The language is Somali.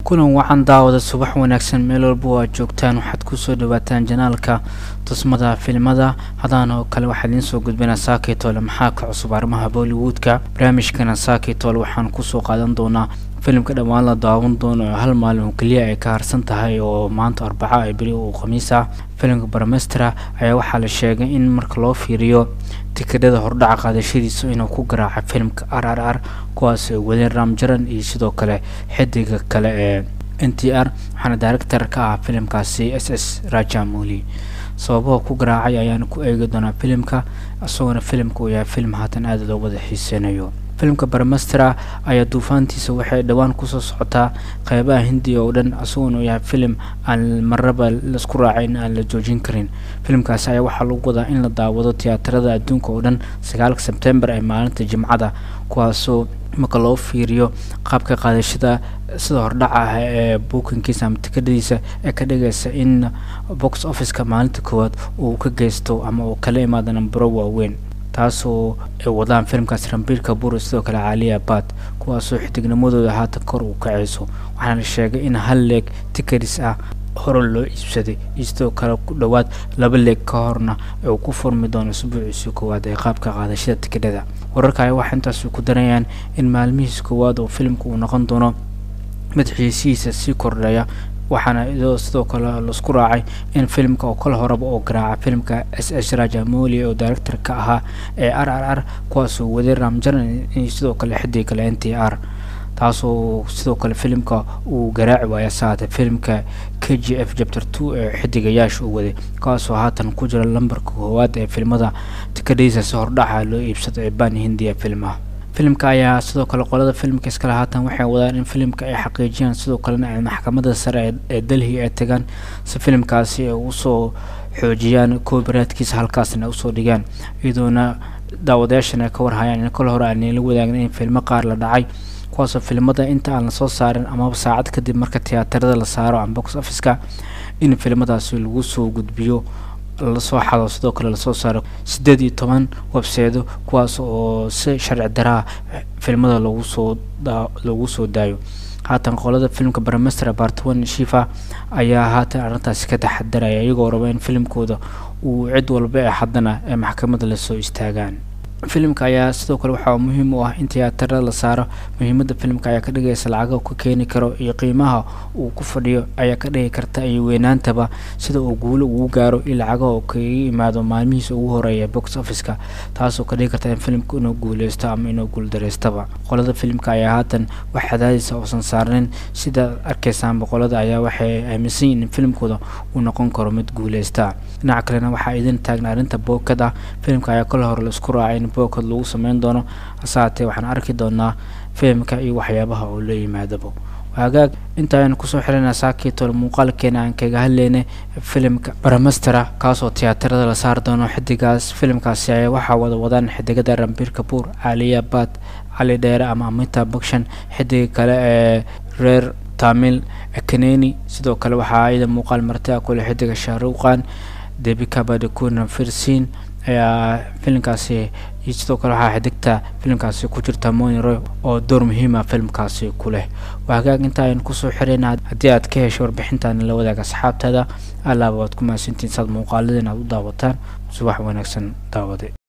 kulan wacan daawada subax wanaagsan meel walba oo aad joogtaan waxaad kusoo dhawaataan janaalka tusmada filimada hadaan oo kale waxaa idiin soo gudbinaa saakitole maxaa ka cusub arrimaha bollywoodka barnaamijkana saakitole waxaan kusoo qaadan doonaa filimka dhammaan la daawan doono oo hal maalin oo keliya ay ka harsan tahay oo maanta arbaca ay beri uu khamiis ah filimka barmestera ayaa waxaa la sheegay in marka loo fiiriyo tikadhada hordhaca qaadashadiisa inuu ku garaaca filimka r r r kuwaas ay wadeen ramjaran iyo sidoo kale xidiga kale ee n t r waxaana director ka ah filimkaasi s s rajamuli sababaha ku garaacay ayaana ku eegi doonaa filimka isagoona filimka uu yahay filim haatan aada loo wada xiiseynayo filimka barmestera ayaa duufaantiisa waxay dhowaan kusoo socotaa qeybaha hindiya oo dhan isagoona uu yahay filim aan marnaba laisku raacay in aan la joojin karin filimkaasi ayaa waxaa lagu wadaa in la daawado tiyaatarada adduunka oo dhan sagaalka sebtembar ee maalinta jimcada kuwaasoo marka loo fiiriyo qaabka qaadashada sida hordhaca ah ee buukinkiisa ama tikadhadiisa ee ka dhigaysa in box officeka maalinta koowaad uu ka geysto ama uu kala imaado nambaro waaweyn taasoo ay wadaan filimkaas rambiir kabur sidoo kale caaliya bad kuwaasoo xidignimadooda haatan kor uu kacayso waxaana la sheegay in hal leeg tikadis ah hore loo iibsaday iyo sidoo kale ku dhowaad laba leeg ka horna uu ku furmi doono isbuuciisii koowaad ee qaabka qaadashada tikadhada wararka ayaa waxaa intaas ku darayaan in maalmihiisa koowaad oo filimka uu noqon doono mid xiisihiisa sii kordhaya waxaana idoo sidoo kale laisku raacay in filimka oo kala horeba oo garaaca filimka s s rajamoli oo director ka ahaa ee r r r kuwaasoo waday ramjaran iyo sidoo kale xidig kale n t r taasoo sidoo kale filimka uu garaaci waaya saate filimka k g f chapter two ee xidigayaasha uu waday kaasoo haatan ku jira lambarka koowaad ee filimada tikadhiisa si hordhaca loo iibsado ee baan hindiya filmaha filimka ayaa sidoo kale qolada filimka iskale haatan waxay wadaan in filimka ay xaqiijiyaan sidoo kalena ay maxkamada sare ee delhi ay tagaan si filimkaasi ay usoo xoojiyaan koobaraadkiisa halkaasna usoo dhigaan iyadoona daawadayaashana ay ka warhayaan in kol hore aanla wadaagin in filmo qaar la dhacay kuwaasoo filimada inta aan lasoo saarin amaba saacad kadib marka tiyaatarada la saaro ama box officeka in filimadaasi lagu soo gudbiyo lasoo xado sidoo kale lasoo saaro siddeed iyo toban webseedo kuwaas oo si sharci daraa filimada lagu soo lagu soo daayo haatan qolada filimka barmester bartwan shifa ayaa haatan arrintaasi ka taxadaraya iyagoo raba in filimkooda uu cid walba ee haddana ee maxkamadda lasoo istaagaan filimka ayaa sidoo kale waxaa muhiim u ah in tiyaatarada la saaro muhiimadda filimka ayaa ka dhigaysa lacaga ka keeni karo iyo qiimaha uu ku fadhiyo ayaa ka dhigi karta iyo weynaantaba sida uu guulo ugu gaaro iyo lacagaha uu kaga yimaado maalmihiisa ugu horeeya box officeka taasoo ka dhigi karta in filimka inuu guuleysto ama inuu guuldareystaba qolada filimka ayaa haatan wax cadaadisa uusan saarnin sida arkaysaanba qolada ayaa waxay aaminsan yihin in filimkooda uu noqon karo mid guuleysta dhinaca kalena waxaa idin taagna arrinta bookad ah filimka ayaa kala hore laisku raacay in bookad lagu sameyn doono hase haatee waxaan arki doonaa filimka iyo waxyaabaha oo la yimaadaba hagaag inta aynu kusoo xiranaa saakitol muuqaalkeena aan kaga hadlaynay filimka baramastera kaasoo tiyaatarada la saari doono xidigaas filimkaasi ayaa waxaa wada wadaan xidigada rambiir kabuur caaliya bad cali dheere ama amita bakshan xidiga kale ee reer tamil kaneni sidoo kale waxaa iyada muuqaal martia kule xidiga shahruqan debika badikuna firsin ayaa filimkaasi iyo sidoo kale waxaa xidigta filimkaasi ku jirta moniro oo door muhiima filimkaasi ku leh waa hagaag inta aynu kusoo xirayna haddii aad ka hesho warbixintaani la wadaag asxaabtada allaaba waad ku mahadsantiin saad muuqaaladeen aad u daawataan subax wanaagsan daawade